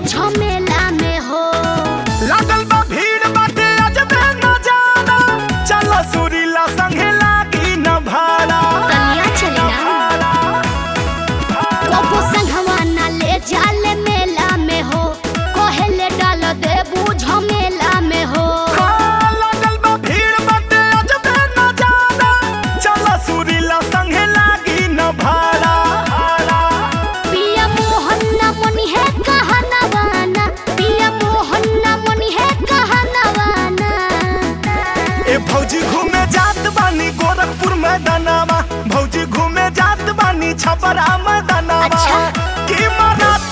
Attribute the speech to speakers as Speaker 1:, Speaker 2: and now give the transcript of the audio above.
Speaker 1: झमेला में हो
Speaker 2: लागल बा भीड़ बाटे अजबे नजारा चल सुरीला संगे लागी न भाड़ा
Speaker 1: तनिया चली ना कबो संगवा ना ले जाले मेला में हो कोहेले डाल देबू झमेला में हो
Speaker 2: हाँ, लागल बा भीड़ बाटे अजबे नजारा चल सुरीला संगे लागी न भाड़ा
Speaker 1: पिया मोहन ना मनी है कहनवाना पिया मोहन ना मनी है कहनवाना
Speaker 2: ए भौजी घूमे जात बानी गोरखपुर मैदानावा भौजी घूमे जात बानी छपरा मैदानावा
Speaker 1: अच्छा।
Speaker 2: की मरात